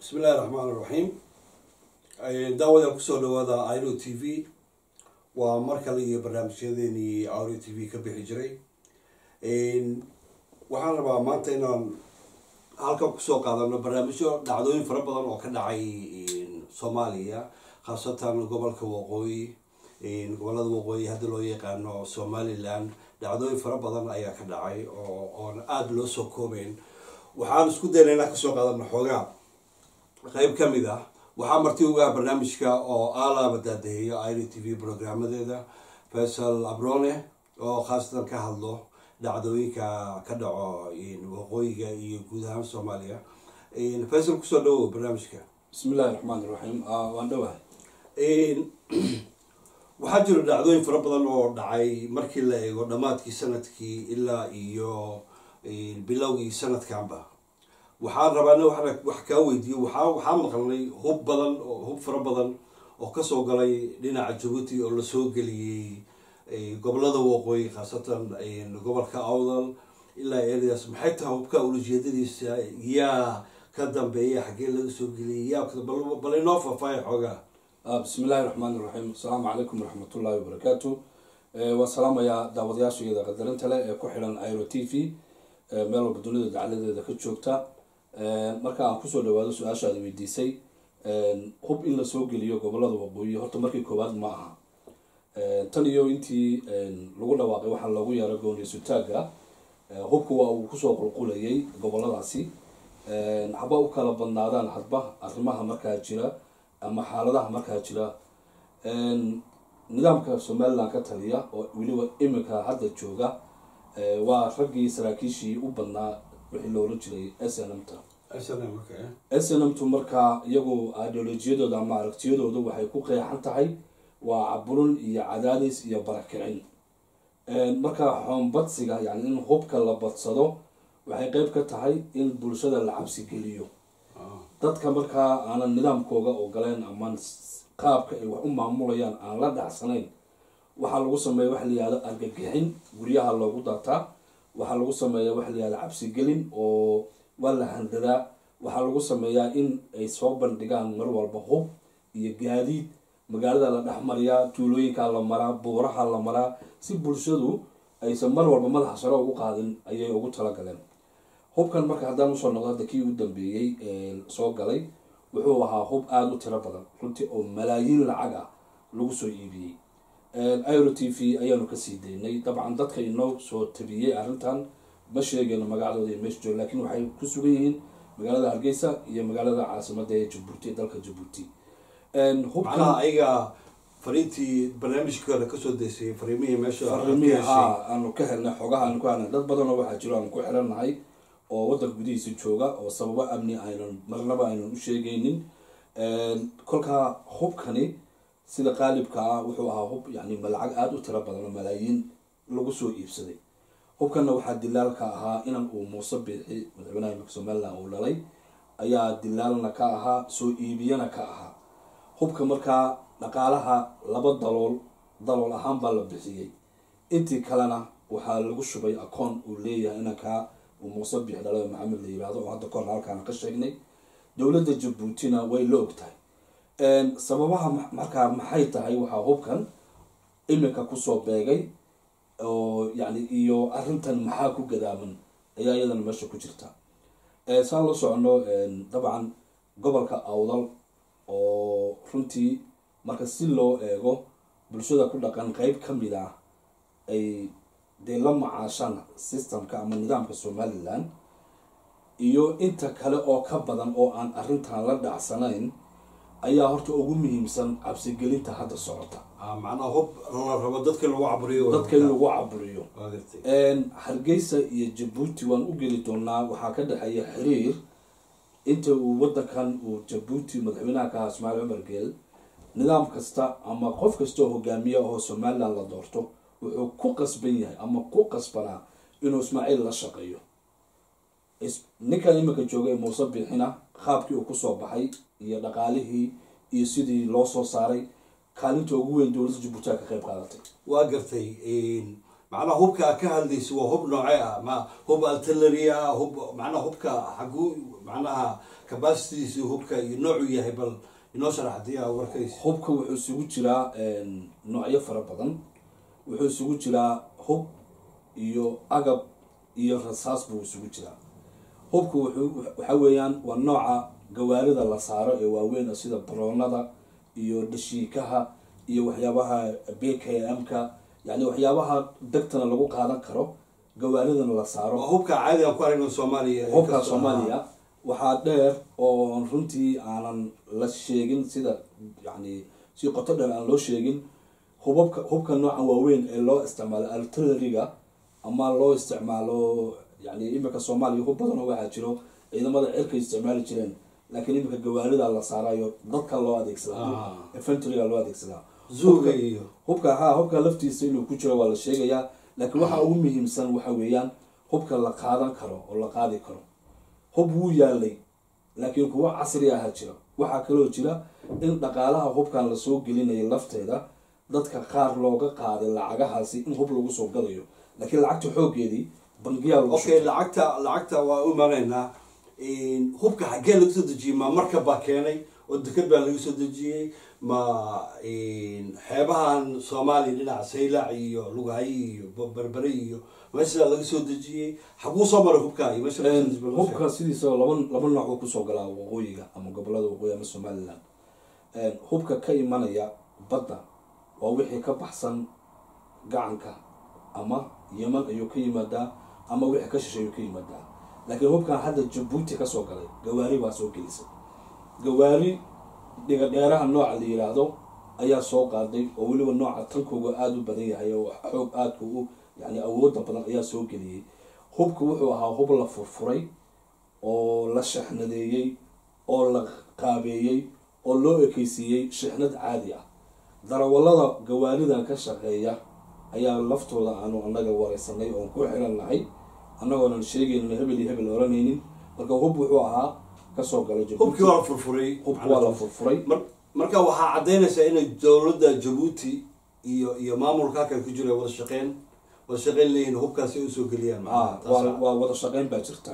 bismillahi raxmaan iraxiim daawada kusoo dhawaada iro t v waa mar kale iyo barnaamijyadeenii iro t v ka bixi jiray waxaan rabaa maanta inaan halkan kusoo qaadano barnaamijyo dhacdooyin fara badan oo ka dhacay soomaaliya khaasatan gobolka waqooyi gobolada waqooyi hadda loo yaqaano somaliland dhacdooyin fara badan ayaa ka dhacay oo oon aada loo soo koobeyn waxaan isku dayna inaan kasoo qaadano xoogaa qeyb ka mid ah waxaa marti ugaa barnaamijka oo alaaba daadaheeyo iro t v programmadeeda faysal abrone oo khaasatan ka hadlo dhacdooyinka ka dhaco waqooyiga iyo guud ahaan soomaaliya faysal kusoo dhawow barnaamijka bismillahi raxmaan iraxiim waan dhawahay waxaa jiro dhacdooyin fara badan oo dhacay markii la eego dhammaadkii sanadkii ilaa iyo bilowgii sanadkanba waxaan rabaa in waxna wax kaa weydiiyo waxaa waxaa maqalnay hub badan oo hub fara badan oo kasoo galay dhinaca jabuuti oo lasoo geliyey gobolada waqooyi khaasatan gobolka awdal ilaa ereas maxay tahay hubka ulajeedadiisa yaa ka dambeeya xaggee laga soo geliyay yaa bal inoo faahfaaya xoogaa bismillahi raxmaan iraxiim asalaamu calaykum waraxmatullahi wabarakaatu waan salaamayaa daawadayaashayada qadarinta leh ee ku xidhan iro t v meel walba dunida dacladeeda ka joogta marka aan kusoo dhawaado su-aashaada weydiisay hub in lasoo geliyo gobolada waqooyi horta markii koowaad ma aha tan iyo intii lagu dhawaaqay waxaa loogu yeero gooniysutaaga hubka waa uu kusoo qulqulayay goboladaasi haba u kala badnaadaan hadba arrimaha markaa jira ama xaaladaha markaa jira nidaamka somaliland ka taliya oo weliba iminka hadda jooga waa raggii saraakiishii u badnaa wixii loola jiray s n m ta s n m tu markaa iyagu ideolojiyadooda ama aragtiyadooda waxay ku qeexan tahay waa caburin iyo cadaadis iyo barakicin markaa xoonbadsiga yani in hubka la badsado waxay qeyb ka tahay in bulshada la cabsigeliyo dadka markaa aanan nidaamkooga ogoleen ama qaabka ay wax u maamulayaan aan la dhacsanayn waxaa lagu sameeya waxa layihahdo argagixin guryaha loogu daataa waxaa lagu sameeya waxa layihahdo cabsigelin oo waa la handadaa waxaa lagu sameeyaa in ay soo bandhigaan mar walba hub iyo gaadiid magaalada la dhexmariyaa tuulooyinka la maraa buuraha la maraa si bulshadu aysan mar walba madaxa sare ugu qaadin ayay ugu talagaleen hubkan marka haddaan usoo noqdo hadda kii u dambeeyey soo galay wuxuu ahaa hub aada u tiro badan runtii oo malaayiin lacag ah lagu soo iibiyey iro t v ayaanu kasii daynay dabcan dadka inoo soo tabiyey arrintan ma sheegayno magacdooda iyo meesha joog lakiin waxay ku sugan yihiin magaalada hargeysa iyo magaalada caasimada ee jabuuti ee dalka jabuuti macnaha ayaga fariintii barnaamijkooda kasoo deysay fariimihii meesha farimihii haa aanu ka helnay xogaha aanu ku helnay dad badanoo waxaa jiro aanu ku xirannahay oo waddanka gudihiisa jooga oo sababo amni aynan marnaba aynan u sheegaynin kolkaa hubkani sida qaalibka ah wuxuu ahaa hub yani lacag aada u tiro badan oo malaayiin lagu soo iibsaday hubkanna waxaa dilaalka ahaa inan uu muuse biixi madaxweynaha imika somaliland uu dhalay ayaa dilaalna ka ahaa soo iibiyana ka ahaa hubka markaa dhaqaalaha laba dalool dalool ahaan baa la bixiyey intii kalena waxaa lagu shubay akoon uu leeyahay inankaa uu muuse biix dhalay maxamed la yihahdo oo hadda kahor halkaana ka sheegnay dowladda jabuutina way la og tahay sababaha markaa maxay tahay waxaa hubkan iminka kusoo beegay oo yani iyo arrintan maxaa ku gadaaman ayaa iyadana meesha ku jirta saan la socono dabcan gobolka awdal oo runtii marka si loo eego bulshada ku dhaqan qeyb ka mid ah ay dee la macaashaan systemka ama nidaamka somaliland iyo inta kale oo ka badan oo aan arrintan la dhacsanayn ayaa horta ugu muhiimsan cabsigelinta hadda socota macnaa hub la rabo dadka lagu caburiyo dadka in lagu caburiyo hargeysa iyo jabuuti waan u geli doonaa waxaa ka dhexeeya xiriir inta uu wadankan uu jabuuti madaxweynaha ka ahaa ismaaciil cumar geel nidaam kasta ama qof kastaoo hogaamiya oo somaliland la doorto wuxuu ku qasban yahay ama ku qasbanaa inuu ismaaciil la shaqeeyo ninkan iminka jooga ee muuse biixina qaabkii uu kusoo baxay iyo dhaqaalihii iyo sidii loo soo saaray kaalinta ugu weyn dowladda jabuuti a ka qeyb qaadatay waa gartay macnaha hubka ka hadlaysa waa hub noocee ah ma hub artillery ah hub macnaha hubka xaguu macnaha capacitidiisa hubka iyo noocuu yahay bal inoo sharax hadii aa warkaysa hubka wuxuu isugu jiraa noocyo fara badan wuxuu isugu jiraa hub iyo agab iyo rasaas buu isugu jiraa hubka wuxuu waxa weeyaan waa nooca gawaarida la saaro ee waaweyn sida baroonada iyo dhashiikaha iyo waxyaabaha b k m-ka yani waxyaabaha degtana lagu qaadan karo gawaaridana la saaro waa hubka caadiga ku aragno soomaaliya hubka soomaaliya waxaa dheer oo runtii aanan la sheegin sida yani si qoto dheer aan loo sheegin hubabka hubka nooca waaweyn ee loo isticmaalo artilleryga ama loo isticmaalo yani imika soomaaliya hub badanoo waxaa jiro ciidamada cirkay isticmaali jireen laakiin imika gawaarida la saarayo dadka loo adeegsadaa infantryga loo adeegsadaa zuuga iyo hubka ha hubka laftiisa inuu ku jiro waa la sheegayaa laakiin waxa ugu muhiimsan waxa weeyaan hubka la qaadan karo oo la qaadi karo hub wuu yaalay laakiin kuwo casri aha jira waxaa kaloo jira in dhaqaalaha hubkan lasoo gelinayo lafteeda dadka qaar looga qaaday lacagahaasi in hub lagu soo gadayo laakiin lacagta xoogeedii bangiyaa lagu okay lacagta lacagta waa u imanaynaa hubka xaggee laga soo dejiyey ma marka baa keenay oo deked baa laga soo dejiyey ma xeebahan soomaaliya dhinaca saylac iyo lugahay iyo berbere iyo meeshaa laga soo dejiyey xaguu soo maray hubka iyo meesha laga soo dejiyey bal noo sheeg. hubka sidiisa laba laba nooc buu kusoo galaa waqooyiga ama gobolada waqooyi ama somaliland hubka ka imanaya badda waa wixii ka baxsan gacanka ama yeman ayuu ka yimaadaa ama wixii ka shishay ayuu ka yimaadaa laakiin hubkan hadda jabuuti kasoo galay gawaari baa soo gelisay gawaari dhiga dheeraha nooca la yiraahdo ayaa soo qaaday oo weliba nooca tankooga aada u badan yahay oo xoog aadka u yani awooda badan ayaa soo geliyey hubka wuxuu ahaa hub la furfuray oo la shexnadeeyey oo la qaabeeyey oo loo ekeysiiyey shixnad caadi ah darawallada gawaaridan ka shaqeeya ayaa laftooda aanu annaga wareysanay oon ku xiran nahay annagoonan sheegaynin hebel iyo hebel oranaynin marka hub wuxuu ahaa kasoo galay hubkii waa la furfuray hubka waa la furfuray Mar- marka waxaa caddaynaysaa inay dowladda jabuuti iyo iyo maamulka halkan ku jira wada shaqeyn wada shaqeyn leeyihin hubkaasi ay usoo geliyaan ah macnaha. waa Taas- waa wada shaqeyn baa jirta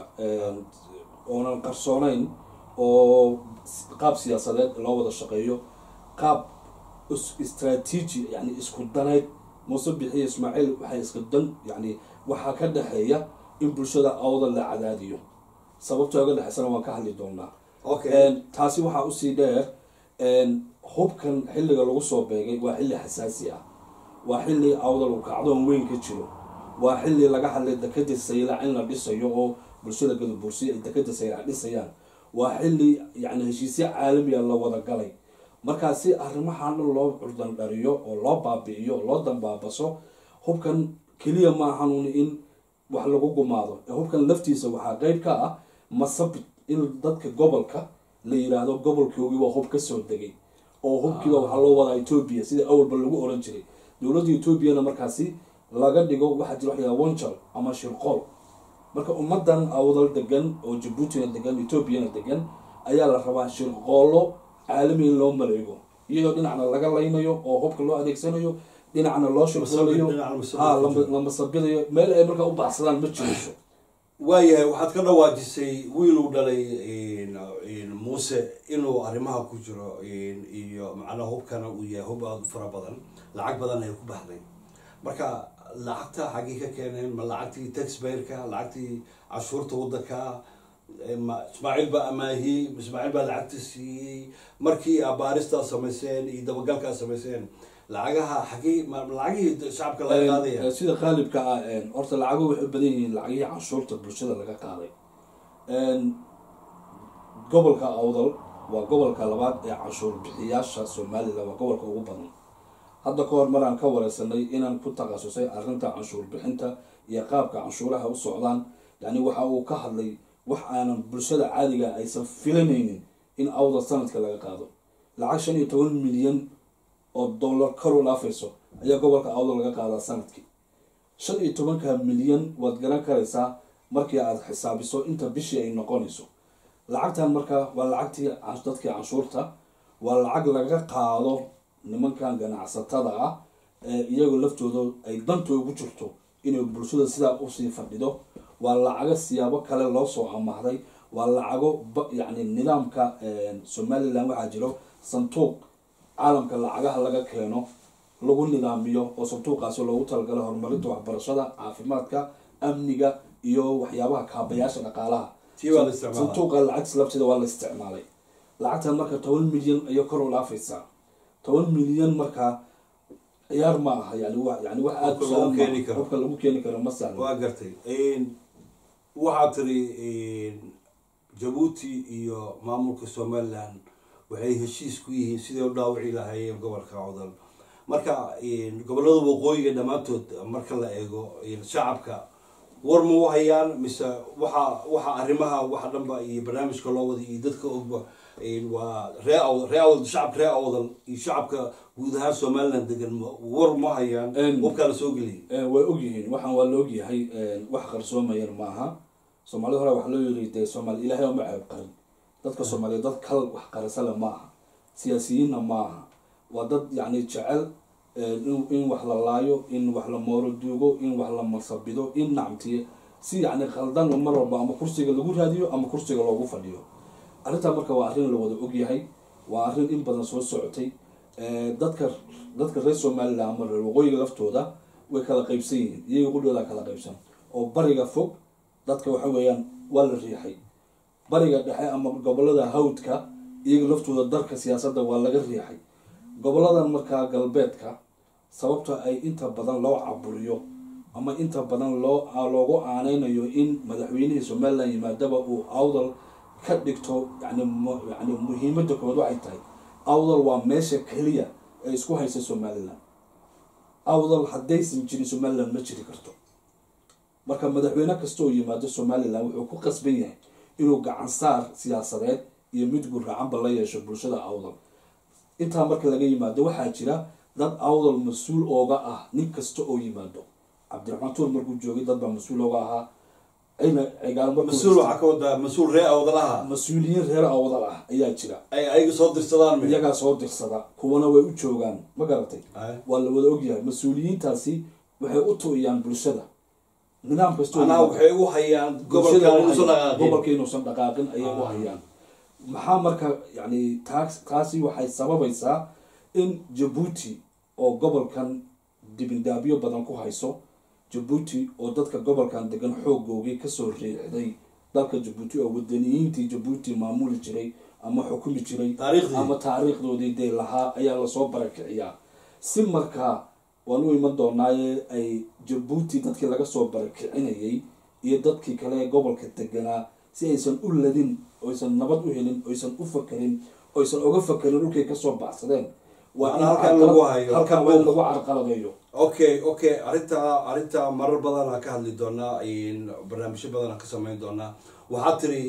oonan qarsoonayn oo s- qaab siyaasadeed loo wada shaqeeyo qaab is- istraatiiji yani isku daneyd muuse bixiyo ismaaciil waxay iska dan yani waxaa ka dhexeeya in bulshada awda la cadaadiyo sababta oga dhexeysana waan ka hadli doonaa okay Een, taasi waxaa usii dheer een, hubkan xilliga lagu soo beegay waa xilli xasaasi ah waa xilli awdal uu kacdoon weyn ka jiro waa xilli laga hadlay dekada saylac in la dhisayo oo bulshada gadabuursi ay dekada saylac dhisayaan waa xilli yani heshiisyo caalamiya la wada galay markaa si arrimahan dhan loo curdan dhariyo oo loo baabi'iyo oo loo dambaabaso hubkan keliya maahanuun in wax lagu gumaado ee hubkan laftiisa waxaa qeyb ka ah masabit in dadka gobolka la yiraahdo gobolkoogii waa hub kasoo degay oo hubkiiba waxaa loo wadaa etoobiya sida awalba lagu oran jiray dowladda etoobiyana markaasi laga dhigo waxaa jira waxyaa wanjal ama shirqool marka ummadan awdal degan oo jabuutina degan etoobiyana degan ayaa la rabaa shirqoolo caalami in loo maleego iyadoo dhinacna laga laynayo oo hubka loo adeegsanayo dhinacna loo shirqoolayo dhinaca masabid ha ku lama- jiro. la masabidayo meel ay markaa u baxsadaan ma jirayso waayahay waxaad ka dhawaajisay wiil uu dhalay in- in muuse inuu arrimaha ku jiro in- iyo macnaha hubkana uu yahay hub aada u fara badan lacag badan ay ku baxday marka lacagta xaggii ka keeneen ma lacagtii taxbayerka lacagtii cashuurta wadanka eh, ma ismaaciil baa amaahiyey ismaaciil baa lacagta siiyey markii abaaristaa samayseen iyo dabagalkaa samayseen lacagaha xaggii ma lacagihii shacabka laga qaadaya Een, sida qaalibka ah een, horta lacago waxay u badan yihiin lacagihii canshuurta bulshada laga qaaday Een, gobolka awdal waa gobolka labaad ee canshuur bixiyaasha somalilan waa gobolka ugu badan hadda ka hor maraan ka wareysanay inaan ku takhasusay arrinta canshuur bixinta iyo qaabka canshuuraha u socdaan yani waxa uu ka hadlay wax aanan bulshada caadiga aysan filanaynin in awdal sanadka laga qaado lacag shan iyo toban milyan oo dollar kor u dhaafayso ayaa gobolka awdal laga qaadaa sanadkii shan iyo tobanka milyan waad garan karaysaa markii aad xisaabiso inta bishii ay noqonayso lacagtan marka waa lacagtii can- dadkii canshuurta waa lacag laga qaado nimankan ganacsatada ah ee iyagoo laftooda ay danta ugu jirto inay bulshada sidaa usii fadhido waa lacago siyaabo kale loo soo amahday waa lacago yani nidaamka somalilan waxaa jiro sanduuq caalamka lacagaha laga keeno lagu nidaamiyo oo sanduuqaasi loogu talagalay horumarinta waxbarashada caafimaadka amniga iyo waxyaabaha kaabayaasha dhaqaalaha sanduuqa lacagta labteeda waa la isticmaalay lacagtan marka toban milyan ayay kor u dhaafaysaa toban milyan markaa ciyaar ma aha yani yani wax aada qofka lagu keeni karo ma sahlo waa gartay waxaa tiri jabuuti iyo maamulka somaliland waxay heshiis ku yihiin siday u dhaawici lahaayeen gobolka codol marka gobolada waqooyiga dhammaantood marka la eego shacabka war ma u hayaan mise waxa waxa arrimaha waxa dhanba iyo barnaamijka loo wada iyo dadka ogba waa ree awd ree awd shacabka ree awdal iyo shacabka guud ahaan somaliland degan war ma hayaan wabkaa la soo geliyay way ogyihiin waxaan waa la ogyahay wax qarsoomayan maaha soomaalida hore waxaa loo yiri dee soomaali ilaahay oma ceeb qarin dadka soomaaliyeed dad kal wax qarisale ma aha siyaasiyiinna ma aha waa dad yacni jecel in wax la laayo in wax la mooro duugo in wax la masabido in nacmtiye si yacni khaldan mar walba ama kursiga lagu raadiyo ama kursiga loogu fadhiyo arrintaa marka waa arrin la wada ogyahay waa arrin in badan soo socotay dadka dadka reer somaliland ama reer waqooyiga laftooda way kala qaybsan yihiin iyaga qudhooda kala qaybsan oo bariga fog dadka waxa weeyaan waa la riixay bariga dhexe ama gobolada hawdka iyaga laftooda darka siyaasadda waa laga riixay goboladan markaa galbeedka sababta ay inta badan loo caburiyo ama inta badan loo loogu aaneynayo in madaxweynihii somaliland yimaadaba uu awdal ka dhigto yani yani muhiimada koowaad waxay tahay awdal waa meesha keliya ee isku haysa somaliland awdal haddaysan jirin somaliland ma jiri karto marka madaxweyne kasta oo yimaado somaliland wuxuu ku qasban yahay inuu gacan saar siyaasadeed iyo mid gurracanba la yeesho bulshada awdal intaa marka laga yimaado waxaa jira dad awdal mas-uul ooga ah nin kasta oo yimaado cabdiraxmaan tuur markuu joogay dad baa mas-uul ooga ahaa ayna mas-uul waxaa ka wadaa mas-uul ree awdalaha mas-uuliyiin reer awdal ah ayaa jira ay ayaga soo dirsadaan iyagaa soo dirsada kuwana way u joogaan ma garatay waa la wada ogyahay mas-uuliyiintaasi waxay u tu'iyaan bulshada nidaam kastoo manaa waxay u hayaan gobolka inuusan dhaqaaqin gobolka inuusan dhaqaaqin ayay u hayaan maxaa marka yani taas taasi waxay sababaysaa in jabuuti oo gobolkan dibindaabyo badan ku hayso jabuuti oo dadka gobolkan degan xoogoogii kasoo riixday dalka jabuuti oo wadaniyiintii jabuuti maamuli jiray ama xukumi jiray ama taariikhdoodii dee lahaa ayaa lasoo barakiciyaa si markaa waan u iman doonaaye ay jabuuti dadkii laga soo barakicinayay iyo dadkii kale ee gobolka deganaa si aysan u ladin oysan nabad u helin oysan u fakerin oysan oga fakerin dhulkay kasoo baxsadeen waa in halkan lagu hayo halkan waa in lagu carqaladeeyo okay okay arrintaa arrintaa marar badan aan ka hadli doonaa barnaamijyo badan aan ka sameyn doonaa waxaa tiri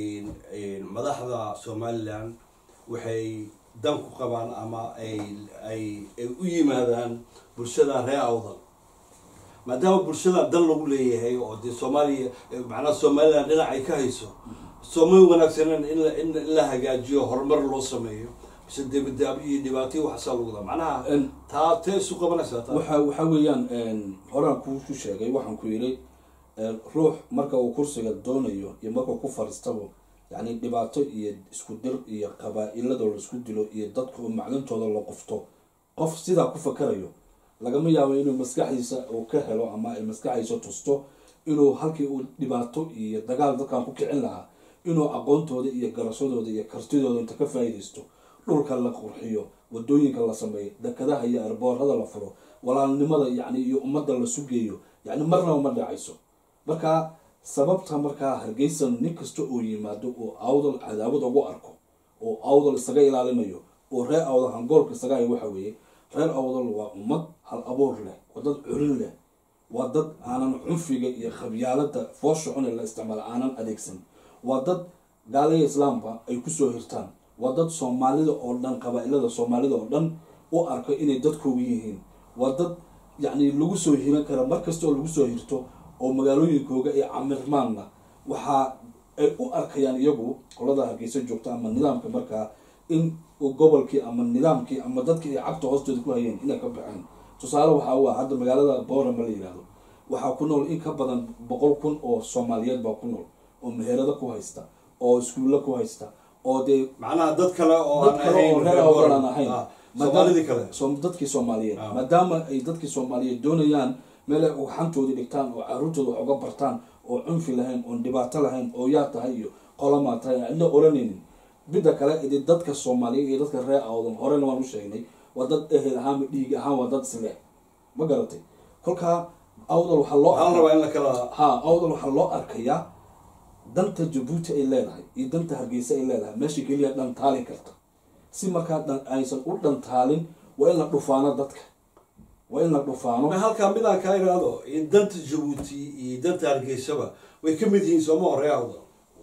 madaxda somaliland waxay dan ku qabaan ama ay ay ay u yimaadaan bulshada ree awdal maadaama bulshada dan lagu leeyahay oo dee soomaaliya macnaha somaliland dhinac ay ka hayso soomay wanaagsaneen in in la hagaajiyo horumar loo sameeyo mise debadaab iyo dhibaatyo waxasaa lagu daa macnaha taa tee isu qabanaysaa taa waxa waxa weeyaan horaan kuku sheegay waxaan ku yidhi ruux marka uu kursiga doonayo iyo markuu ku fariistabo yacni dhibaato iyo isku dir iyo qabaa-ilada la isku dilo iyo dadka maclintooda la qofto qof sidaa ku fakarayo lagama yaabo inuu maskaxdiisa uu ka helo ama ay maskaxdiisa tusto inuu halkii uu dhibaato iyo dagaal dadkan ku kicin lahaa inuu aqoontooda iyo garashadooda iyo kartidooda inta ka faa-idaysto dhulka la qurxiyo wadooyinka la sameeyo dekadaha iyo arboorada la furo walaalnimada yani iyo ummadda la sugeeyo yani marnaba ma dhacayso marka sababta markaa hargeysa nin kasta oo yimaado oo awdal cadaawad ugu arko oo awdal isaga ilaalinayo oo reer awdal hangoolka isaga hay waxa weeye reer awdal waa ummad hal abuur leh waa dad curin leh waa dad aanan cunfiga iyo khabyaalada foosha cune la isticmaala aanan adeegsan waa dad gaalaya islaamka ay kusoo hirtaan waa dad soomaalida oo dhan qabaa-ilada soomaalida oo dhan u arko inay dadkooga yihiin waa dad yacni lagu soo hiran kara mar kasta oo lagu soo hirto oo magaalooyinkooga iyo camirmaanna waxaa ay u arkayaan iyagu qolada hargeysa joogta ama nidaamka markaa in gobolkii ama nidaamkii ama dadkii ay cagta hoostooda ku hayeen inay ka baxeen tusaale waxaa u ah hadda magaalada boorama la yihahdo waxaa ku nool in ka badan boqol kun oo soomaaliyeed baa ku nool oo meherado ku haysta oo iskuulla ku haysta oo dee macnaha dad kale oo dad aan kale oo ahayn reer awdal aan ahayn Ah, Maadaama- soomaalidii kale Soom- dadkii soomaaliyeed Ah. maadaama ay dadkii soomaaliyeed doonayaan meel ay xantoodii dhigtaan oo caruurtooda wax uga bartaan oo cunfi lahayn oon dhibaato lahayn oo yaa tahay iyo qolamaa tahay aan cidna oranaynin midda kale de dadka soomaaliyeed iyo dadka reer awdan horena waan u sheegnay waa dad ehel ahaan dhiig ahaan waa dad isle ma garatay kolkaa awdal waxaa loo waxaa la rabaa in la kala ha awdal waxaa loo arkayaa danta jabuuti ay leedahay iyo danta hargeysa ay leedahay meesha keliya dhantaali karta si markaa dhan aysan u dhantaalin waa in la dhufaano dadka waa in la dhufaano ma halkaa midaan kaa iraado in danta jabuuti iyo danta hargeysaba way ka mid yihiin sooma ree awdal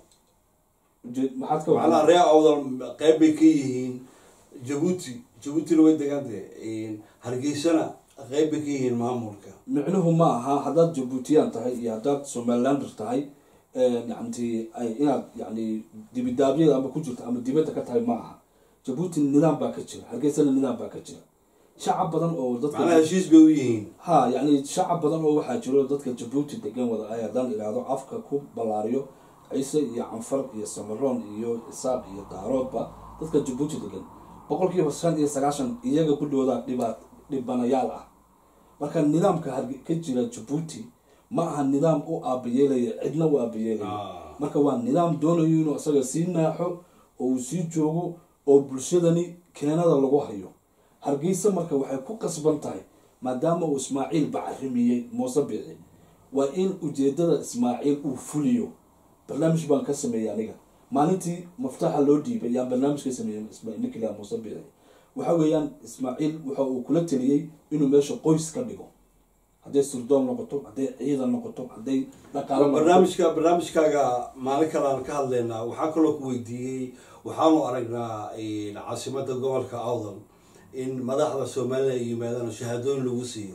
Je- maxaad ka macnaha wadaa ree awdal qayb bay ka yihiin jabuuti jabuutina way degantay hargeysana qayb bay ka yihiin maamulka micnuhu ma aha haddaad jabuutiyaan tahay iyo haddaad somalilander tahay yanti ay inaad yani dibidaabyada ama ku jirto ama dibadda ka tahay ma aha jabuuti nidaam baa ka jira hargeysana nidaam baa ka jira shacab badan oo dadka macnaha heshiis bay u yihiin ha yani shacab badan oo waxaa jiro dadka jabuuti degan wada ay haddaan idhaahdo afka ku ballaariyo ciise iyo canfar iyo samaroon iyo isaaq iyo daaroodba dadka jabuuti degan boqolkiiba shan iyo sagaashan iyaga ku dhowda dhiba dhibanayaal ah marka nidaamka harge- ka jira jabuuti ma aha nidaam u aabayeelaya cidna u aabayeelaya Ah. marka waa nidaam doonayo inuu isaga sii naaxo oo uu sii joogo oo bulshadani keenada lagu hayo hargeysa marka waxay ku qasban tahay maadaama uu ismaaciil bacrimiyey muuse bici waa in ujeedada ismaaciil uu fuliyo barnaamij baan ka sameeyey aniga maalintii maftaxa loo dhiibay yaan barnaamij ka sameeyey Isma- ninka ilaa muuse bici waxa weeyaan ismaaciil waxa uu kula taliyey inuu meesha qoys ka dhigo hadday surdoon noqoto hadday ciidan noqoto hadday dhaqaalo noqoto barnaamijka barnaamijkaaga maalin kale aan ka hadlaynaa waxaa kaloo ku weydiiyey waxaanu aragnaa caasimada gobolka awdal in madaxda somalilan ay yimaadaan oo shahaadooyin lagu siiyo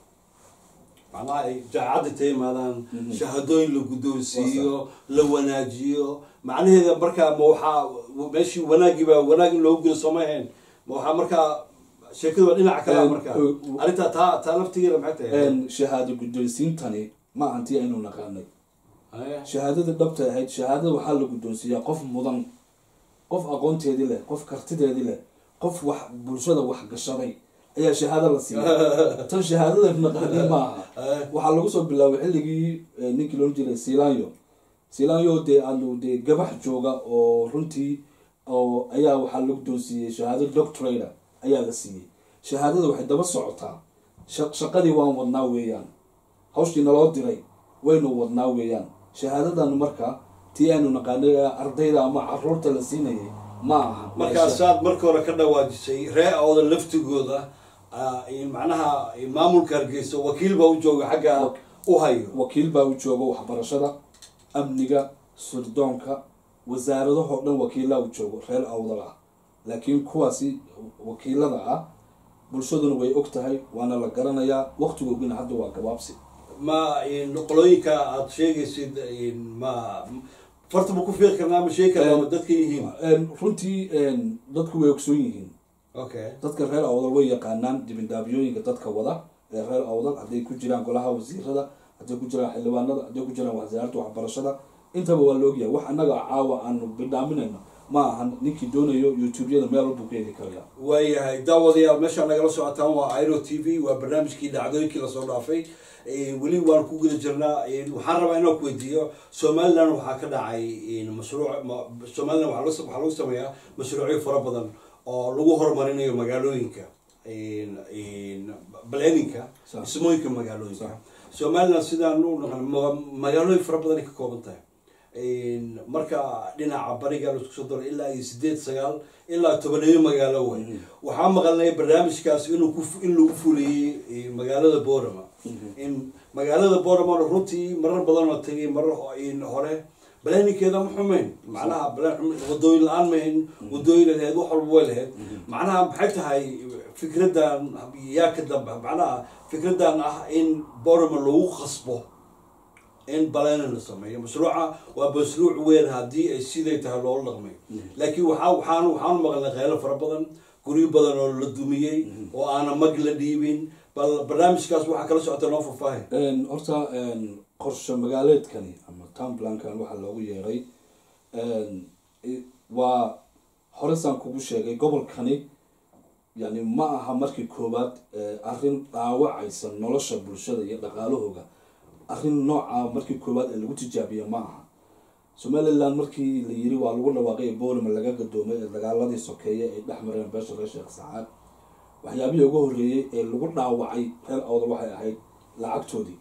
macnaha ay jaacadda ta yimaadaan shahaadooyin la guddoonsiiyo la wanaajiyo macnaheeda markaa ma waxaa meeshii wanaagii baa wanaag in loogu gelo sooma ahayn ma waxaa markaa sheekadu waa dhinaca kale Eh, markaa eh, arrintaa taa taa laftigeeda maxay tahay Een, shahaado guddoonsiintani ma ahantii aynu naqaanay Eh, shahaadada dhabta ahayd shahaadada waxaa la guddoonsiiyaa qof mudan qof aqoonteedii leh qof kartideedii leh qof wax bulshada wax gashaday ayaa shahaado la siiya tan shahaadada naqaani ma aha waxaa lagu soo bilaabay xilligii eh, ninkii loon jiray silanyo silanyo dee aanu dee gabax jooga oo runtii oo ayaa waxaa la guddoonsiiyey shahaado doctorata ayaa la siiyey shahaadada waxay daba socotaa sha- shaqadii waan wadnaa weeyaan hawshii naloo diray waynu wadnaa weeyaan shahaadadan marka tii aynu naqaanay ee ardayda ama caruurta la siinayay ma aha markaasaad marka hore ka dhawaajisay ree awda laftigooda ah, in macnaha maamulka hargeysa wakiil baa u jooga xagga u hayo wakiil baa u jooga waxbarashada amniga surdoonka wasaaradahoo dhan wakiilaa u joogo reer awdal ah laakiin kuwaasi wakiilada ah bulshaduna way og tahay waana la garanayaa waqtigoogina hadda waa gabaabsi ma in qolooyinka aad sheegaysid in ma farta ma ku fiiqi karnaa ma sheegi karnaa ma dadka yihiin Een, runtii een, dadku way ogsoon yihiin okay dadka reer awdal way yaqaanaan dibindaabyooyinka dadka wada ee reer awdal hadday ku jiraan golaha wasiirada hadday ku jiraan xildhibaanada hadday ku jiraan wasaaradda waxbarashada intaba waa la ogyahay wax annaga caawa aanu bidhaaminayno ma ahan ninkii doonayo youtube-yada meel walbuu ka heli karayaa waayahay daawadayaal meeshaa nagala socotaan waa iro t v waa barnaamijkii dhacdooyinkii lasoo dhaafay Eh, weli waan ku guda jirnaa Eh, waxaan rabaa inaan ku weydiiyo somaliland waxaa ka dhacay in mashruuc ma- somaliland waxaa lagu- waxaa lagu sameeyaa mashruucyo fara badan oo lagu horumarinayo magaalooyinka in- in planninka Sax. dhismooyinka magaalooyinka Sax. somaliland sidaan u naqan ma- magaalooyin fara badan ay ka kooban tahay In marka dhinaca bariga laisku soo daro ilaa iyo sideed sagaal ilaa tobaneeyo magaalo way waxaa maqalnay barnaamijkaas inuu ku in lagu fuliyey eh, magaalada borama in magaalada borama runtii marar badan oo tagay marar ho- in hore balaaninkeeda ma xumeyn macnaha balaan xumeyn wadooyin la-aan mahayn wadooyin ay lahayd wax walba way lahayd macnaha maxay tahay fikradan yaa ka dambe macnaha fikradan ah in borama lagu khasbo in balena la sameeyo mashruuca waa mashruuc weyn haddii ay siday tahay loola dhaqmay laakiin waxaa waxaan waxaan maqalnay kheylo fara badan guryo badan oo la dumiyey oo aana mag la dhiibin bal barnaamijkaas waxaa kala socota noo faahfaahin Een, horta een, qorshe magaaleedkani ama town plankan waxaa loogu yeeray een, i- waa horesaan kugu sheegay gobolkani yani ma aha markii koowaad ee, arrin dhaawacaysa nolosha bulshada iyo dhaqaalahooga arrin nooca markii koowaad ee lagu tijaabiya ma aha somaliland markii la yiri waa lagu dhawaaqay ee boolima laga gadoomay ee dagaaladii sokeeye ay dhex mareen beesha reer sheekh saxaad waxyaabihii ugu horreeyey ee lagu dhaawacay reer awdal waxay ahayd lacagtoodii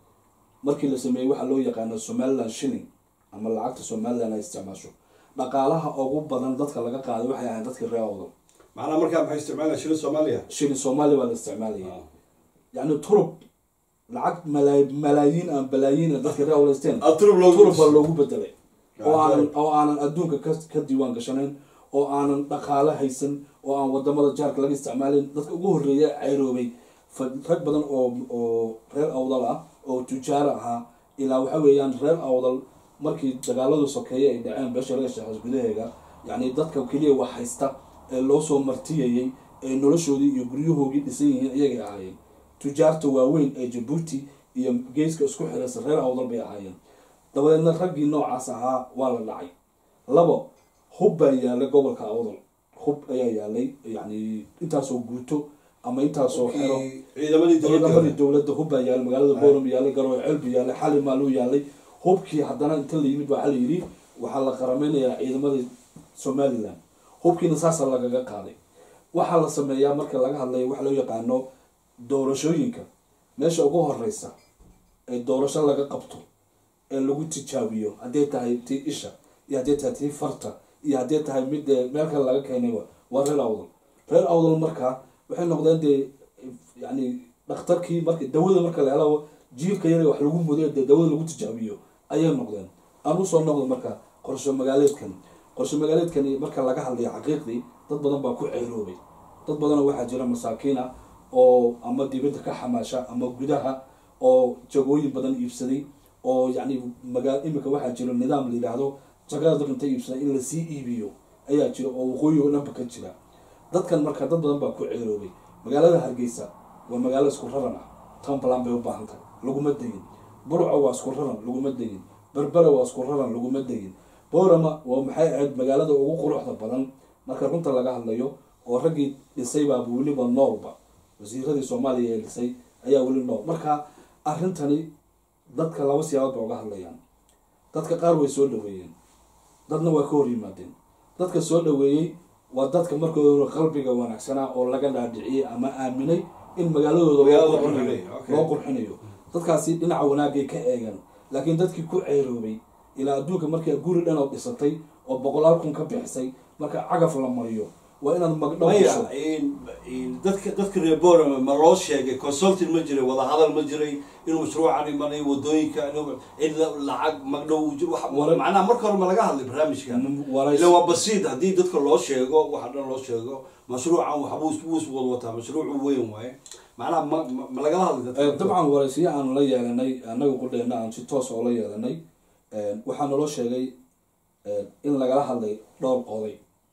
markii la sameeyey waxaa loo yaqaano somaliland shilling ama lacagta somaliland ay isticmaasho dhaqaalaha ugu badan dadka laga qaaday waxay ahayd dadkii reer awdal macnaha markaa maxay isticmaalaya shilin soomaaliya shilling soomaali baa la isticmaalayay yacni turub lacag malaa- malaayiin aan balaayiin ee dadka reer awdal isteen atrub loogu turub baa loogu bedelay oo Ah, aanan right. oo aanan adduunka ka ka diiwaan gashanayn oo aanan dhaqaale haysan oo aan wadamada jaarka laga isticmaalin dadka ugu horreeya cayroobay fa- rag badan oo oo reer awdal ah oo tujaar ahaa ilaa waxa weeyaan reer awdal markii dagaaladu sokeeye ay dhaceen beesha reer sheekhaas gudaheega yacni dadka keliya wax haysta ee loo soo martiyayay ee noloshoodii iyo guryahoogii dhisan yihiin iyagay ahaayeen tujaarta waaweyn ee jabuuti iyo geeska isku xiraysa reer awdal bay ahaayeen dabadeedna raggii noocaas ahaa waa la dhacay labo hub baa yaalay gobolka awdal hub ayaa yaalay yani intaasoo guuto ama intaasoo xero ciidamadii ciidamadii dowladda dowladda hub baa yaalay magaalada booram yaalay garoowe celbi yaalay xali maaluu yaalay hubkii haddana inta la yimid waxaa la yidhi waxaa la qarameynayaa ciidamadii somaliland hubkiina saasa lagaga qaaday waxaa la sameeyaa marka laga hadlayo waxa loo yaqaano doorashooyinka meesha ugu horeysa ee doorasho laga qabto ee lagu tijaabiyo hadday tahay tii isha iyo hadday tahay tii farta iyo hadday tahay mid ee meel kale laga keenayba waa reer awdal reer awdal markaa waxay noqdeen dee yani dhakhtarkii marka dawada marka la helo jiilka yar ee wax lagu mudo dee dawada lagu tijaabiyo ayay noqdeen aan usoo noqdo marka qorshe magaaleedkan qorshe magaaleedkani marka laga hadlayo xaqiiqdii dad badan baa ku ceeroobay dad badanoo waxaa jira masaakiin ah oo ama dibadda ka xamaasha ama gudaha oo jagooyin badan iibsaday oo yacni magaa imika waxaa jiro nidaam la yidhaahdo jagada dad inta iibsaday in lasii iibiyo ayaa jira oo waqooyi oo dhanba ka jira dadkan marka dad badan baa ku ceeroobay magaalada hargeysa waa magaalo isku raran ah townplan bay u baahan tahay laguma degin burco waa isku raran laguma degin berbera waa isku raran laguma degin boorama waa maxay ahayd magaalada ugu quruxda badan marka runta laga hadlayo oo raggii dhisay baaba weliba noolba wasiiradii soomaaliya ee dhisay ayaa weli nool marka arrintani dadka laba siyaabood ba uga hadlayaan dadka qaar way soo dhaweeyeen dadna waa ka hor yimaadeen dadka soo dhaweeyey waa dadka markooda hore qalbiga wanaagsanaa oo laga dhaadhiciyey ama aaminay in magaaladooda loo Magaalada qurxinayo qurxinayo, okay. loo qurxinayo dadkaasi dhinaca wanaagay ka eegan laakiin dadkii ku ceeroobay ilaa adduunka markii guri dhan oo dhisatay oo boqolaal kun ka bixisay marka cagaf la mariyo waa inaad magdhow gasho maya dadka dadka reer borama ma loo sheegay consulting ma jiray wadahadal ma jiray inuu mashruucan imanayo wadooyinka inuu cid la- lacag magdhow uu jiro wax- Wara- macnaha marka hore ma laga hadlay barnaamijka waraysi- ila waa basiid haddii dadka loo sheego waxa dhan loo sheego mashruucan waxbuu is- wuu is wad wataa mashruucu weyn waaye macnaha ma ma- ma lagala hadlay Eh, dadka dabcan waraysiyo aanu la yeelanay anaga qudheena aan si toos oo la yeelanay waxaa naloo sheegay eh, in lagala hadlay dhowr oday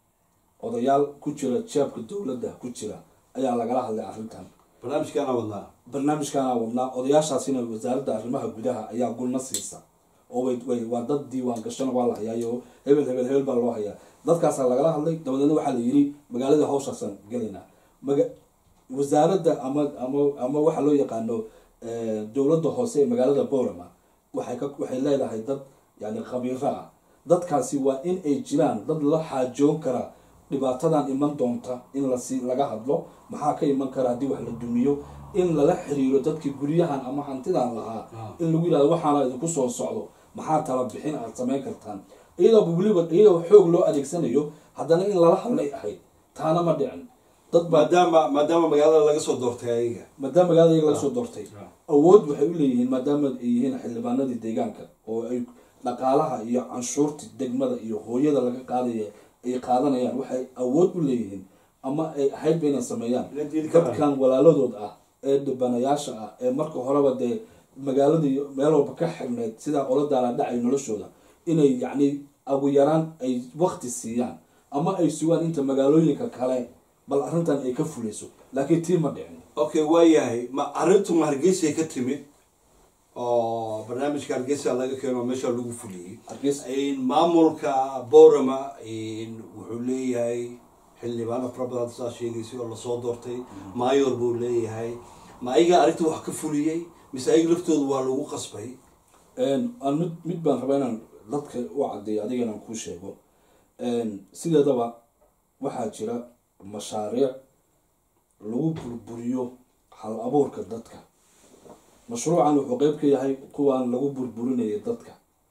odayaal ku jira jeebka dowladda ku jira ayaa lagala hadlay arrintan barnaamijkaana wadnaa barnaamijkaana wadnaa odayaashaasina wasaaradda arrimaha gudaha ayaa gulna siisa oo way way waa dad diiwaan gashana waa la hayaayo hebel hebel hebel baa loo hayaa dadkaasaa lagala hadlay dabadeedna waxaa la yidhi magaalada hawshaasaan gelaynaa maga wasaaradda ama ama ama waxaa loo yaqaano eh, dowladda hoose ee magaalada borama waxay ka waxay leedahay dad yani khabiiro ah dadkaasi waa in ay jiraan dad la xaajoon kara dhibaatadan iman doonta in lasi laga hadlo maxaa ka iman kara haddii wax la dumiyo in lala xiriiro dadkii guryahan ama hantidan lahaa in lagu yidhahdo waxaana idinku soo socdo maxaa tala bixin aad samayn kartaan iyadoo weliba iyadoo xoog loo adeegsanayo haddana in lala hadlay ahayd taana ma dhicin dad baa maadaama maadaama magaalada laga soo doortay ayaga maadaama magaalada iyaga laga soo doortay awood waxay u leeyihiin maadaama ay yihiin xildhibaanadii deegaanka oo ay dhaqaalaha iyo canshuurta degmada iyo hooyada laga qaadaya ay qaadanayaan waxay awood u leeyihiin ama ay ahayd ba inay sameeyaan Inay diidi karaan. dadkan walaaladood ah ee dhibanayaasha ah ee marka horeba dee magaaladii meel walba ka xirneyd sidaa ola daala dhacay noloshooda inay yacni ugu yaraan ay wakti siiyaan ama ay sugaan inta magaalooyinka kale bal arrintan ay ka fuleyso laakiin tii ma dhicin okay waayahay ma arrintu ma hargeysay ka timid oo barnaamijka hargeysa laga keeno meesha lagu fuliyey Hargeysa- In maamulka borama in wuxuu leeyahay xildhibaano fara badan saa sheegaysay oo lasoo doortay mayor buu leeyahay ma ayaga arrinta wax ka fuliyey mise ayaga laftooda waa lagu qasbay Een, aan mid mid baan rabaa inaan dadka u cadeeyo adiga inaan kuu sheego Een, sideedaba waxaa jira mashaariic lagu burburiyo hal abuurka dadka mashruucan wuxuu qeyb ka yahay kuwaan lagu burburinayo dadka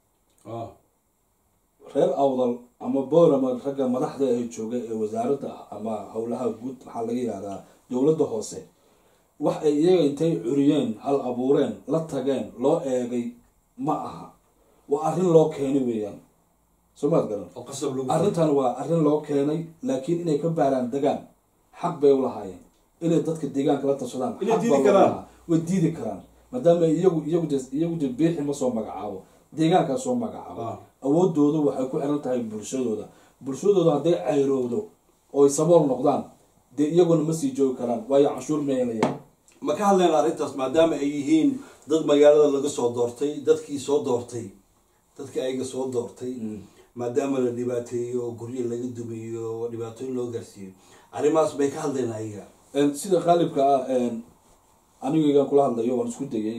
reer awdal ama boorama ragga madaxda ee jooga ee wasaaradda ama howlaha guud maxaa laga yihahdaa dowladda hoose wax ay iyaga intay curiyeen hal abuureen la tageen loo eegay ma aha waa arrin loo keenay weeyaan soo maad garan oo qasab lagu arrintan waa arrin loo keenay laakiin inay ka baaraan degaan xaq bay ulahaayeen inay dadka deegaanka la tashadaan Inay xaq diidi baa loo karaan. lahaa. way diidi karaan maadaama iyagu iyagu de iyagu de biixi ma soo magacaabo deegaankaa soo magacaabo Ah. awoodooda waxay ku xiran tahay bulshadooda bulshadooda hadday cayrowdo oo ay sabool noqdaan dee iyaguna ma sii joogi karaan waayo canshuur ma helayaan ma ka hadlayna arrintaas maadaama ay yihiin dad magaalada laga soo doortay dadkii soo doortay dadkii ayaga soo doortay maadaama la dhibaateeyo guryo laga dumiyo dhibaatooyin loo gaarsiiyo arrimahaas bay ka hadlayna ayaga Een, sida qaalibka ah een, anigaygan kula hadlayo waan isku dayay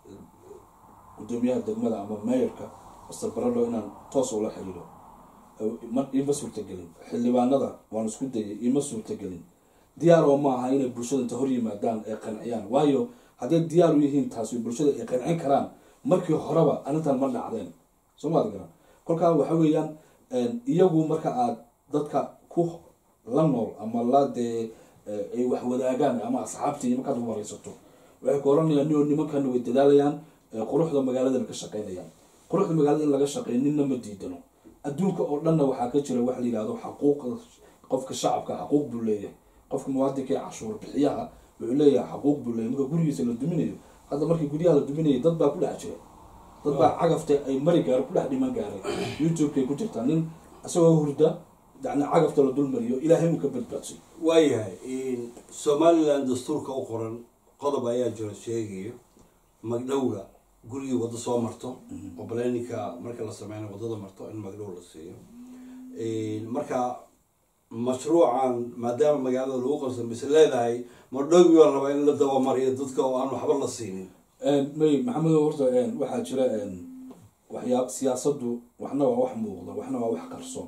gudoomiyaha degmada ama meeyarka master barado inaan toos ula xiriiro Eh, ma- ima suurtagelin xildhibaanada waan isku dayay ima suurtagelin diyaar oo ma aha inay bulshada inta hor yimaadaan ay qanciyaan waayo hadday diyaar u yihiin taasi bulshada ay qancin karaan markii horeba arrintan ma dhacdeen soo maad garan kolkaa waxa weeyaan een, iyagu marka aad dadka ku la nool ama la dee eh, ay wax wadaagaan ama asxaabtii markaad wareysato waxay ku oranayaan nio nimankan way dadaalayaan eh, quruxda magaaladana ka shaqeynayaan quruxda magaalada in laga shaqeeyo ninna ma diidano adduunka oo dhanna waxaa ka jira wax la yihahdo xaquuqa qofka shacabka xaquuq buu leeyahay qofka muwaadinka ee cashuur bixiyaha wuxuu leeyahay xaquuq buu leeyahay marka gurigiisa la duminayo hadda markii guryaha la duminayay dad baa ku dhex jira dad baa cagafta ay mari gaaro ku dhex dhiman gaaray youtube-kay ku jirtaa nin isagoo hurda yani cagafta la dulmariyo ilaahay uu ka badbaadsay waayahay somalilan dastuurka u qoran qodob ayaa jiro sheegayo magdhowga gurigii waddo soo marto oo baleeninka marka la sameynayo waddada marto in magdhow la siiyo marka mashruucan maadaama magaalada lagu qabsan mise leedahay magdhowgii baa la rabaa in la dabamariyo dadka oo aan waxba la siinin may maxamedo horta waxaa jira waxyaa siyaasadu waxna waa wax muuqda waxna waa wax qarsoon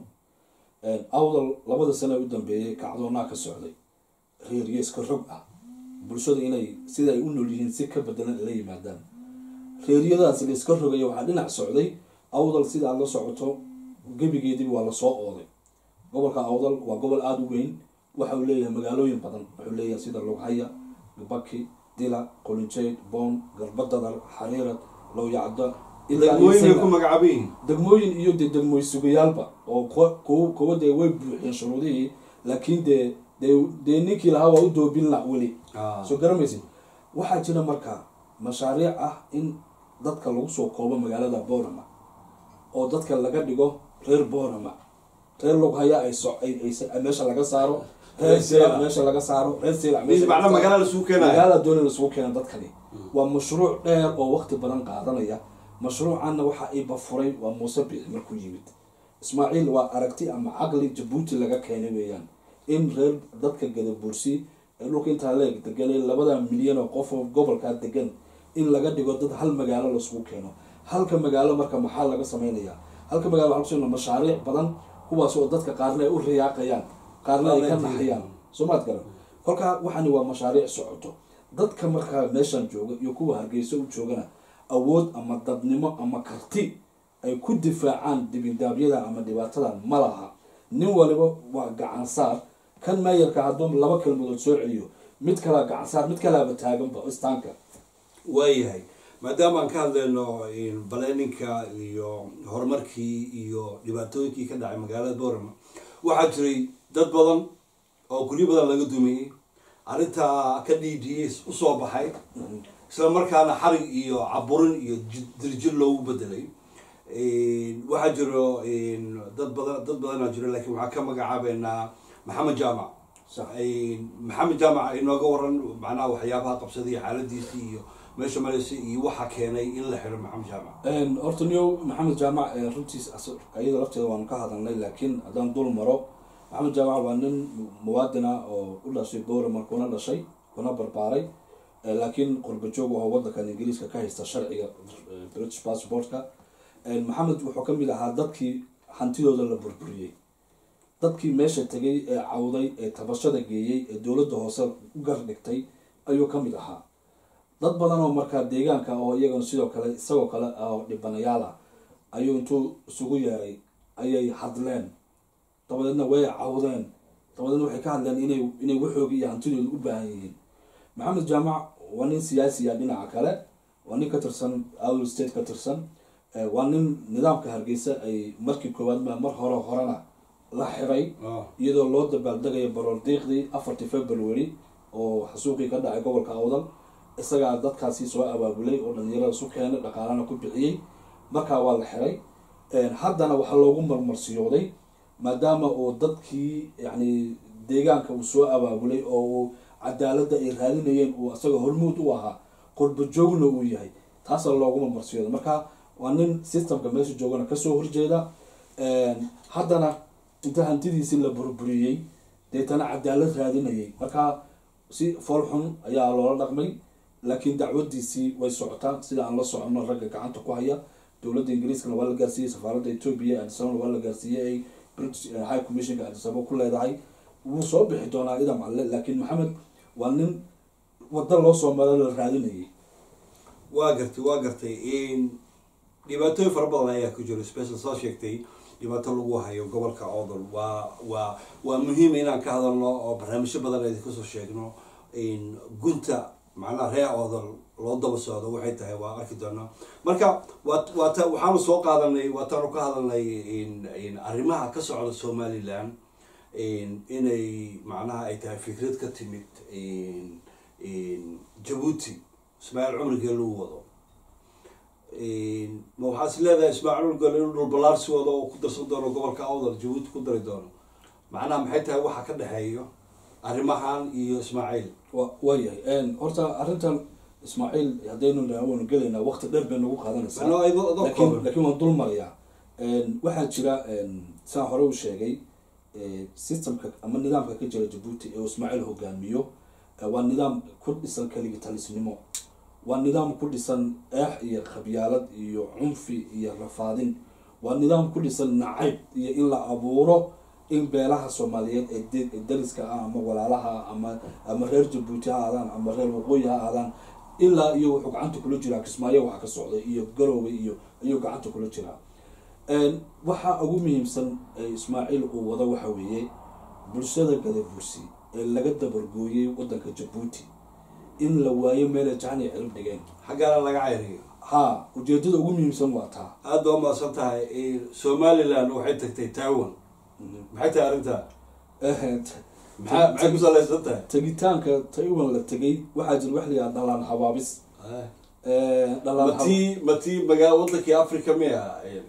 awdal labada sane u dambeeyay kacdoonaa ka socday reeryeeska rog ah bulshada inay sida ay u nool yihiin si ka bedelan la yimaadaan reeryadaas layska rogaya waxaa dhinac socday awdal sida aad la socoto gebigeediba waa lasoo ooday gobolka awdal waa gobol aada u weyn waxa uu leeyahay magaalooyin badan wuxuu leeyahay sida lughaya baki dila qolinjeyd boon garbadadar xariirad lowyacda degmooyin bay ku magacaaban yihiin degmooyin iyo dee degmooy sugayaalba oo kuwa kuwa kuwa dee way buuxiyeen shuruudihii laakiin dee dee dee ninkii lahaa waa u doobin la weli soo garamaysid waxaa jira marka mashaariic ah in dadka lagu soo koobo magaalada boorama oo dadka laga dhigo reer boorama reer lughaya ay so ay ay meesha laga saaro reer sila meesha laga saaro reer sila macna magaala lasugu keenayo magaalada dooni lasugu keena dadkani waa mashruuc dheer oo waqti badan qaadanaya mashruucanna waxa iba furay waa muuse biixi markuu yimid ismaaciil waa aragti ama caqli jabuuti laga keenay weeyaan in reer dadka gadabuursi ee dhulka intaa leeg deganay labada milyan oo qof oo gobolkaa degan in laga dhigo dad hal magaalo lasugu keeno halka magaalo marka maxaa laga samaynayaa halka magaalo waxaa kusoo mashaariic badan kuwaas oo dadka qaarna ay u riyaaqayaan qaarna ay ka naxayaan soo maad garan kolkaa waxani waa mashaariic socoto dadka markaa meeshan jooga iyo kuwa hargeysa u joogana awood ama dadnimo ama karti ay ku difaacaan dibindaabyada ama dhibaatadan ma laha nin waliba waa gacansaar kan meeyarka hadduu laba kelmadood soo celiyo mid kalaa gacansaar mid kalaaba taaganba istaanka waayahay maadaama aan ka hadlayno baleeninka iyo horumarkii iyo dhibaatooyinkii ka dhacay magaalada boorama waxaa jiray dad badan oo guryo badan laga dumiyey arrintaa ka dhiidhiyey usoo baxay isla markaana xarig iyo caburin iyo dirjir loogu bedelay waxaa jiro dad badan dad badanaa jiro laakiin waxaa ka magacaabeynaa maxamed jaamac Sax. maxamed jaamac inooga waran macnaha waxyaabaha qabsaday xaaladiisii iyo meesha mareysa iyo waxa keenay in la xiro maxamed jaamac horta niyow maxamed jaamac eh, runtiis as- iyada lafteeda waanu ka hadalnay laakiin haddaan dul maro maxamed jaamac waa nin muwaadina oo u dhashay bowraman kuna dhashay kuna barbaaray eh, laakiin qurba joog oo wadankan ingiriiska ka haysta sharciga eh, british passportka Eh, maxamed wuxuu ka mid ahaa dadkii hantidooda la burburiyey dadkii meesha tegay ee cawday ee tabashada geeyey ee dowladda hoose u gar dhigtay ayuu ka mid ahaa dad badan oo markaa deegaanka oo iyagana sidoo kale isagoo kale ah oo dhibanayaal ah ayuu intuu isugu yeeray ayay hadleen dabadeedna way cawdeen dabadeedna waxay ka hadleen inay inay waxooga iyo hantidooda u baahan yihiin maxamed jaamac waa nin siyaasiya dhinaca kale waa nin ka tirsan awil state ka tirsan Eh, waa nin nidaamka hargeysa ay markii koowaad ma mar hore horena la xiray iyadoo loo dabaaldegayo baroordiiqdii afartii february oo xasuuqii ka dhacay gobolka awdal isagaa dadkaasi soo abaabulay oo dhalinyarada isu keenay dhaqaalana ku bixiyey markaa waa la xiray haddana waxaa loogu marmarsiyooday maadaama uu dadkii yacni deegaanka uu soo abaabulay oo uu cadaaladda ay raadinayeen uu isaga hormuud u ahaa qurba joogna uu yahay taasaa loogu marmarsiyooday marka waa nin systemka meesha joogana kasoo horjeeda haddana inta hantidiisii la burburiyey deetana cadaalad raadinayay marka si foolxun ayaa loola dhaqmay laakiin dacwadiisii way socotaa sida aan la socono ragga gacanta ku haya dowladda ingiriiskana waa la gaarsiiyey safaaradda ethoobia adisabana waa la gaarsiiyey ay british high commissionka adisaba ku leedahay wuu soo bixi doonaa idam alle laakiin maxamed waa nin waddo loo soo maro la raadinayay waa gartay waa gartay dhibaatooyin fara badan ayaa ku jiro special soo sheegtay dhibaato lagu hayo gobolka odol waa waa waa muhiim inaan ka hadalno oo barnaamijyo badan aydi kasoo sheegno gunta macnaha reer odol loo daba socdo waxay tahay waa arki doonaa marka waa waata waxaanu soo qaadanay waataanu ka hadalnay arrimaha ka socda somaliland inay macnaha ay tahay fikrad ka timid jabuuti ismaaciil cumrigee lagu wado ma waxaa is leedahay ismaaciil cumrigee inuu dhulbalaarsi wado oo ku darsan doono gobolka awdal jabuuti ku dari doono macnaha maxay tahay waxa ka dhexeeyo arrimahan iyo ismaaciil wa waayahay horta arrintan ismaaciil haddaynu waanu gelaynaa waqti dheer bay nagu qaadanaysaa Ano adoo- adoo laakiin kooban. laakiin waan dul marayaa waxaa jira saan hore u sheegay eh, systemka ama nidaamka ka jira jabuuti ee uu ismaaciil hogaamiyo eh, waa nidaam ku dhisan kaligitalisnimo waa nidaam ku dhisan eex iyo khabyaalad iyo cunfi iyo rafaadin waa nidaam ku dhisan nacayb iyo in la abuuro in beelaha soomaaliyeed ee de- ee dariska ah ama walaalaha ah ama ama reer jabuuti ha aadaan ama reer waqooyi ha aadaan ilaa iyo wuxuu gacanta kula jiraa kismaayo waxa ka socda iyo garowga iyo ayuu gacanta kula jiraa Een, waxa ugu muhiimsan ee ismaaciil uu wado waxa weeye bulshada gadabursi ee laga dabargooyey wadanka jabuuti in la waayo meelay jahan iyo cirib dhigeen xaggaana laga cayriyo ha ujeedada ugu muhiimsan waa taa aada waa mahadsan tahay somaliland waxay tagtay taiwan maxay tahay arrintaa Eh, maxaa maxay ku salaysan tahay tegitaanka taiwan la tegay waxaa jira wax la yidhaha dhalaan habaabis Eh, dhalaan hab- matii matii magaa wadankii africa miya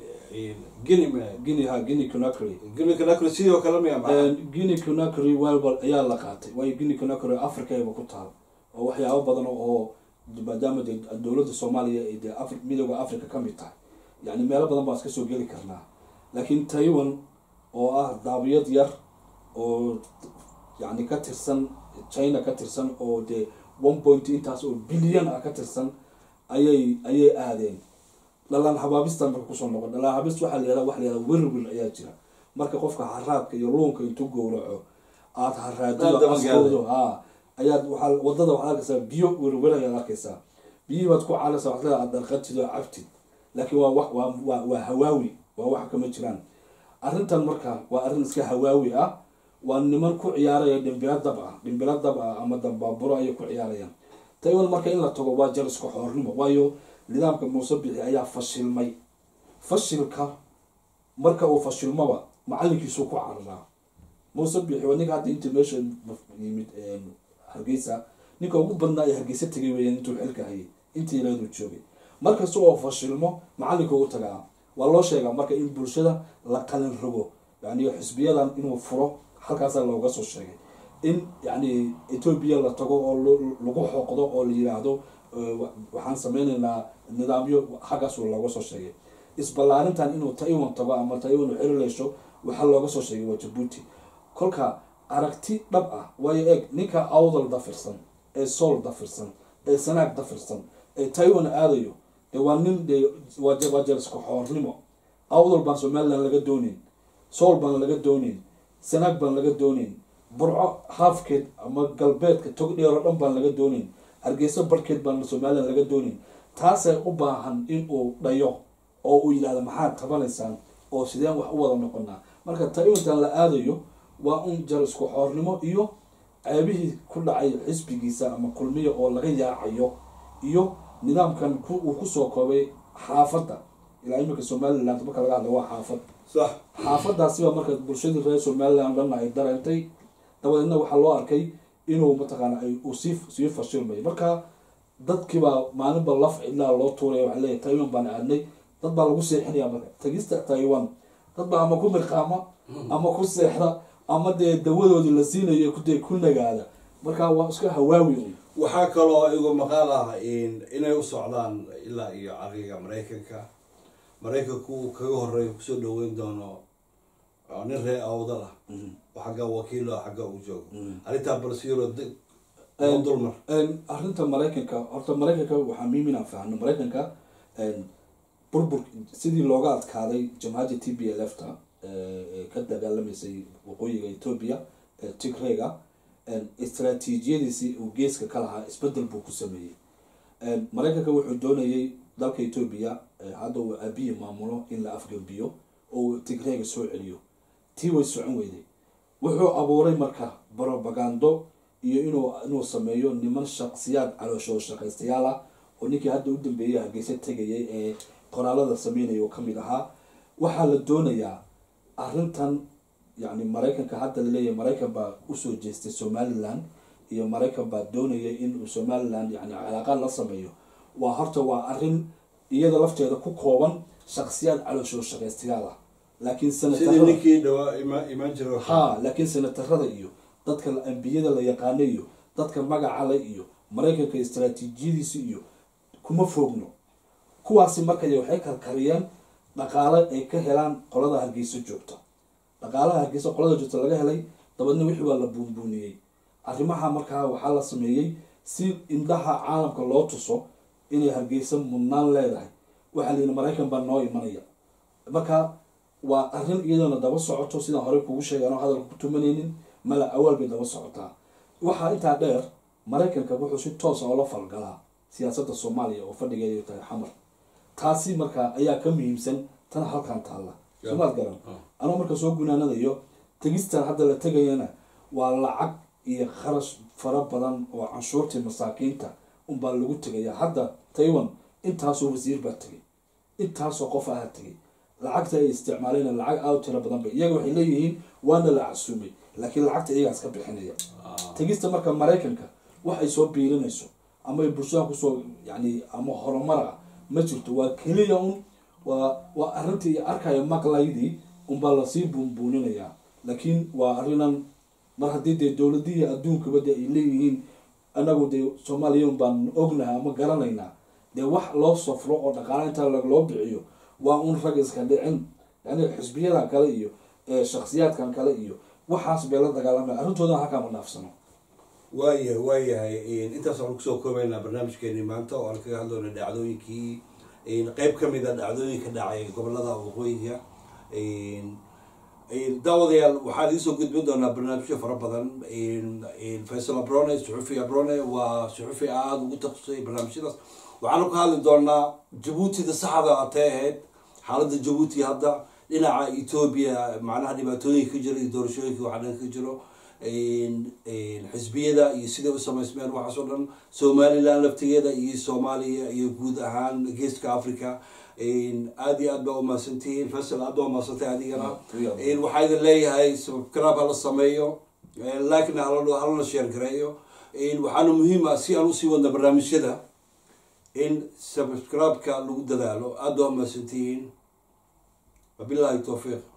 guinea miya guinea ha guinea conakry guinea conakry sidoo kale miya maxaa guinea conakry welbal ayaa la qaatay waayo guinea conakry africayba ku taal oo waxyaabo badan oo maadaama dee dowladda soomaaliya ay dee afri midooda africa ka mid tahay yacni meelo badan baan iska soo geli karnaa laakiin taiwan oo ah daabiyad yar oo yacni ka tirsan china ka tirsan oo dee one point intaas oo bilyan ah ka tirsan ayay ayay aadeen dhalaan habaabistan marka kusoo noqon dhalaan habaabist waxaa la yihahda waxa la yihahda wirwir ayaa jira marka qofka haraadka iyo luunka intuu gowraco aada Aad haraadido daba askoodo ha ayaad waxaa wadada waxaad arkaysaa biyo wirwir ayaad arkaysaa biyihii baad ku caalaysaa waxaad leedahay aad darqatid oo cabtid laakiin waa wax waa waa waa hawaawi waa wax kama jiraan arrintan marka waa arrin iska hawaawi ah waa niman ku ciyaaraya dhimbilo dab ah dhimbilo dab ah ama dambaaburo ayay ku ciyaarayaan taiwan marka in la tago waa jaliska xoornimo waayo nidaamka muuse bixi ayaa fashilmay fashilka marka uu fashilmoba macalinkiisuu ku cararaa muuse bixi waa ninka hadda intii meesha yimid hargeysa ninka ugu badnaa ee hargeysa tegay weeyaan intuu xilka hayay intii ileeduu joogay markasta oo fashilmo macalinka u tagaa waa loo sheegaa marka in bulshada la qalin rogo yani xisbiyadan inuu furo halkaasaa looga soo sheegay in yani etoobiya la tago oo lo- lagu xoqdo oo la yiraahdo eh, wa- waxaan sameyneynaa nidaamyo xaggaas looga soo sheegay isballaarintan inuu taiwan tago ama taiwan uu xirileysho waxaa looga soo sheegay waa jabuuti kolka aragti dhab ah waayo eeg ninka awdal dafirsan ee sool dafirsan ee sanaag dafirsan ee taiwan aadayo dee waa nin dee waa je- waa jeerisku xoornimo awdal baan somaliland laga doonayn sool baan laga doonayn sanaag baan laga doonayn burco haafkeed ama galbeedka tog dheer oo dhan baan laga doonayn hargeysa barhkeed baan somaliland laga doonayn taasay u baahan in uu dhayo oo uu yidhahdo maxaad tabanaysaan oo sideen wax u wada noqonaa marka taiwantan la aadayo waa un jar isku xoornimo iyo ceebihii ku dhacay xisbigiisa ama kulmiya oo laga yaacayo iyo nidaamkan ku- uu kusoo koobay xaafadda ilaa imika somaliland marka laga hadla waa xaafad sax xaafadaasi baa marka bulshadii reer somaliland dhanna ay dareentay dabadeedna waxaa loo arkay inuu mataqaana ay uu sii sii fashilmayo marka dadkiibaa maalinba laf cidlaa loo tuuraya waxaa leeyahay taiwan baan aadnay dad baa lagu seexinaya marka tagista taiwan dad baa ama ku mirqaama ama ku seexda ama dee dawadoodii la siinayo kudee ku nagaada marka waa iska hawaawi un waxaa kaloo igu maqaal ah in- inay u socdaan ilaa iyo cariga maraykanka maraykanku uu kaga horeeya kusoo dhaweyn doono oo nin ree awdal ah oo xagga wakiilo ah xagga uu joogo arrintaa balsiyaro Een, dulmar een, arrinta maraykanka horta maraykanka waxaa muhiim inaan fahno maraykanka een, burbur sidii looga adkaaday jamhadda t b l f ta ee ka dagaalamaysay waqooyiga etoobiya ee tigrega een, istaraatiijiyadiisii uu geeska ka lahaa isbedel buu ku sameeyey een, maraykanka wuxuu doonayay dalka etoobiya ee hadda uu abiyi maamulo in la afgambiyo oo uu tigrega soo celiyo tii way socon weyday wuxuu abuuray marka propagando iyo inuu inuu sameeyo niman shaqsiyaad calooshoo shaqaystayaal ah oo ninkii hadda u dambeeyay hargeysa tegayay ee qoraalada sameynaya oo kamid ahaa waxaa la doonayaa arrintan yacni maraykanka hadda laleeyahay maraykan baa usoo jeestay somaliland iyo maraykan baa doonaya inuu somaliland yani calaaqaad la sameeyo waa horta waa arrin iyada lafteeda ku kooban shaqsiyaad calooshoo shaqaystayaal ah laakiin sidii senatarada ninkii dhawaa ima imaan jiro ha laakiin senatarada iyo dadka ambiyada la yaqaano iyo dadka magaca le iyo maraykanka istaraatiijiyadiisa iyo kuma foogno kuwaasi markay waxay karkariyeen dhaqaale ay ka helaan qolada hargeysa joogta dhaqaalaha hargeysa qolada joogta laga helay dabeedna wixii waa la buunbuuniyey arrimaha markaa waxaa la sameeyey si indhaha caalamka loo tuso inay hargeysa mudnaan leedahay waxaa la yidhi maraykan baa noo imanaya marka waa arrin iyadana daba socoto sidaan horey kugu sheegay anoo hadalka ku tumanaynin mala awaal bay daba socotaa waxaa intaa dheer maraykanka wuxuu si toosa oola falgalaa siyaasadda soomaaliya oo fadhigeedu tahay xamar taasi marka ayaa ka muhiimsan tan halkan taalla somaad garan anoo marka soo gunaanadayo tegistan hadda la tegayana waa lacag iyo kharash fara badan oo canshuurtii masaakiinta unbaa lagu tegaya hadda taiwan intaasoo wasiir baa tegay intaasoo qof aha tegay lacagta ay isticmaaleen lacag aad u tiro badan ba iyaga waxay leeyihiin waana la casuumay laakiin lacagta iyagaas ka bixinaya tegista marka maraykanka wax ay soo biirinayso ama ay bulshada kusoo yani ama horumar ah ma jirto waa keliya un waa waa arrintii arkaya maqlaydii unbaa lasii buunbuuninayaa laakiin waa arrinan mar haddii dee dowladihii adduunkaba dee ay leeyihiin anagu dee soomaaliya un baan ognahay ama garanaynaa dee wax loo safro oo dhaqaala intaa loo bixiyo waa un rag iska dhicin yani xisbiyada kale iyo shaksiyaadkan kale iyo waxaas bay la dagaalamaya arrintooda halkaa ma dhaafsano waaya waayahay intaas waxaan kusoo koobaynaa barnaamijkeeni maanta oo aan kaga hadloona dhacdooyinkii qeyb ka mid a dhacdooyinka dhacay gobolada waqooyiga daawadayaal waxaan idiin soo gudbin doonaa barnaamijyo fara badan faysal abrone suxufi abrone waa suxufi aada ugu takhasusay barnaamijyadaas waxaanu ka hadli doonaa jabuutida saxda atay ahayd xaaladda jabuuti hadda dhinaca etoobiya macnaha dhibaatooyinka ka jira iyo doorashooyinka waxa dhan ka jiro xisbiyada iyo siday u samaysmeen waxaas oo dhan somaliland laftigeeda iyo soomaaliya iyo guud ahaan geeska africa aada iyo aad baa umahadsantihiin faysal aad baa umahadsantay adigana waxaa idin leeyahay subscribe hala sameeyo likena halana sheer gareeyo waxaana muhiim ah si aan usii wadna barnaamijyada in subscribe-ka lagu dadaalo aada baa umahadsantihiin wabillahi towfiiq